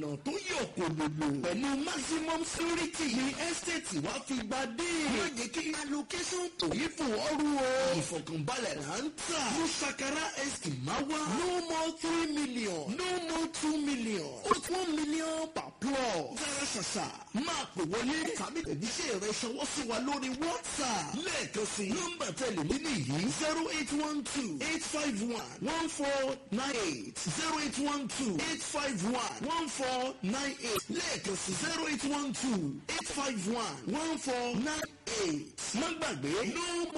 ọ̀nà tó yọ kòlòlò pẹ̀lú maximum security ní estate wa fi gba dé. má jẹ́ kí allocation tó yí fún ọrú o. ìfọ̀kànbalẹ̀ là ń tà. ní sakara estate máa wá. no more three million no more two million. ó one million per plot. dára ṣàṣà máa pè wọlé tàbí tẹ̀jíṣẹ́ rẹ ṣọwọ́ sí wa lórí whatsapp. lẹ́ẹ̀kan sí nọ́mbà tẹ̀lé mi nìyí zero eight one two eight five one one four nine eight zero eight one two eight five one one four nine eight lẹ́ẹ̀kan sí zero eight one two eight five one one four nine eight. má gbàgbé no